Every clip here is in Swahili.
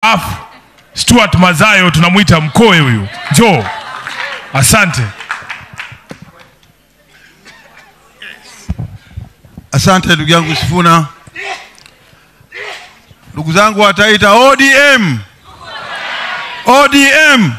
staff Stuart Mazayo, tunamwita mkoe huyu, njoo. Asante. Asante ndugu yangu Sifuna. Ndugu zangu wa Taita, ODM, ODM.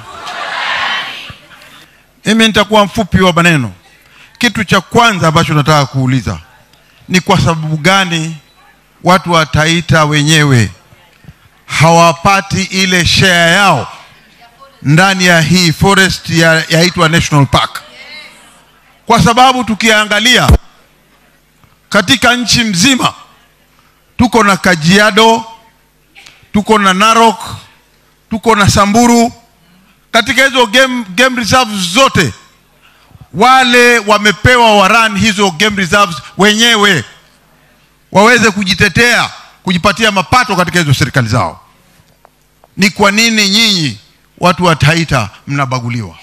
Mimi nitakuwa mfupi wa maneno. Kitu cha kwanza ambacho nataka kuuliza ni kwa sababu gani watu wa Taita wenyewe hawapati ile share yao ndani ya hii forest ya yaitwa National Park? Kwa sababu tukiangalia katika nchi mzima tuko na Kajiado, tuko na Narok, tuko na Samburu. Katika hizo game, game reserves zote wale wamepewa waran hizo game reserves wenyewe waweze kujitetea, kujipatia mapato katika hizo serikali zao. Ni kwa nini nyinyi watu wa Taita mnabaguliwa?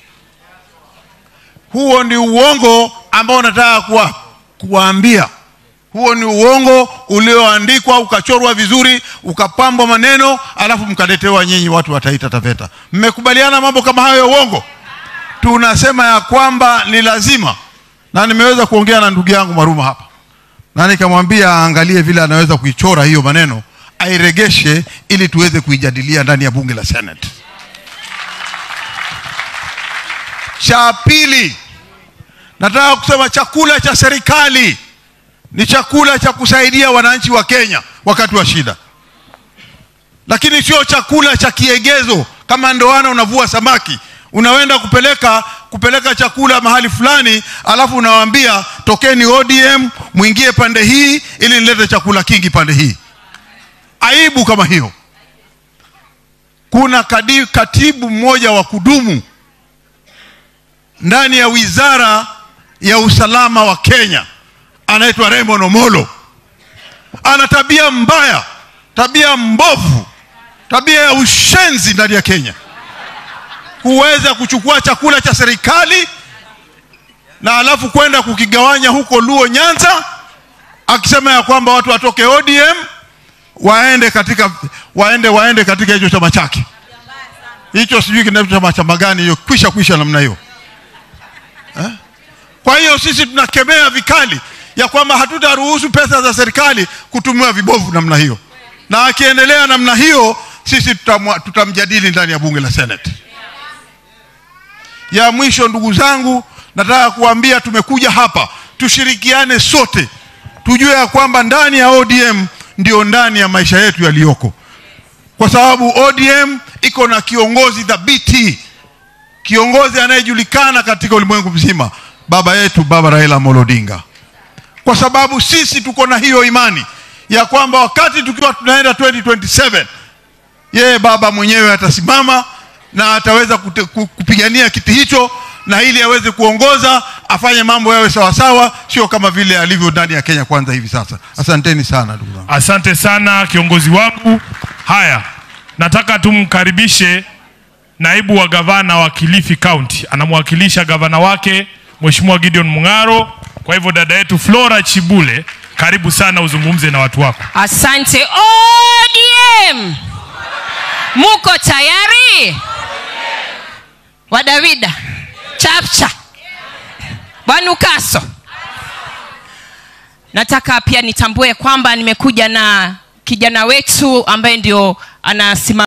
Huo ni uongo ambao nataka kuwa kuwaambia huo ni uongo ulioandikwa ukachorwa vizuri ukapambwa maneno alafu mkaletewa nyinyi watu wa Taita Taveta. Mmekubaliana mambo kama hayo ya uongo? Tunasema ya kwamba ni lazima, na nimeweza kuongea na ndugu yangu Maruma hapa na nikamwambia aangalie vile anaweza kuichora hiyo maneno airegeshe, ili tuweze kuijadilia ndani ya bunge la Senate. Cha pili, nataka kusema chakula cha serikali ni chakula cha kusaidia wananchi wa Kenya wakati wa shida, lakini sio chakula cha kiegezo kama ndoana unavua samaki unaenda kupeleka kupeleka chakula mahali fulani, alafu unawaambia tokeni ODM mwingie pande hii ili nilete chakula kingi pande hii. Aibu kama hiyo. Kuna kadi, katibu mmoja wa kudumu ndani ya wizara ya usalama wa Kenya anaitwa Raymond Omolo. Ana tabia mbaya, tabia mbovu, tabia ya ushenzi ndani ya Kenya, kuweza kuchukua chakula cha serikali na alafu kwenda kukigawanya huko Luo Nyanza, akisema ya kwamba watu watoke ODM waende katika waende waende katika hicho chama chake hicho, sijui kinaitwa chama chama gani hiyo, kwisha kwisha namna hiyo eh? Kwa hiyo sisi tunakemea vikali ya kwamba hatutaruhusu pesa za serikali kutumiwa vibovu namna hiyo, na akiendelea namna hiyo sisi tutamwa, tutamjadili ndani ya bunge la Senate. Ya mwisho, ndugu zangu, nataka kuambia tumekuja hapa tushirikiane sote, tujue ya kwamba ndani ya ODM ndio ndani ya maisha yetu yaliyoko, kwa sababu ODM iko na kiongozi thabiti, kiongozi anayejulikana katika ulimwengu mzima, baba yetu, baba Raila Amolo Odinga kwa sababu sisi tuko na hiyo imani ya kwamba wakati tukiwa tunaenda 2027 yeye baba mwenyewe atasimama na ataweza kute, kupigania kiti hicho, na ili aweze kuongoza afanye mambo yawe sawasawa, sio kama vile alivyo ndani ya Kenya Kwanza hivi sasa. Asanteni sana ndugu zangu. Asante sana kiongozi wangu. Haya, nataka tumkaribishe naibu wa gavana wa Kilifi County, anamwakilisha gavana wake Mheshimiwa Gideon Mung'aro. Kwa hivyo dada yetu Flora Chibule, karibu sana uzungumze na watu wako. Asante ODM, muko tayari? Wadawida chapcha Bwanukaso, nataka pia nitambue kwamba nimekuja na kijana wetu ambaye ndio anasimama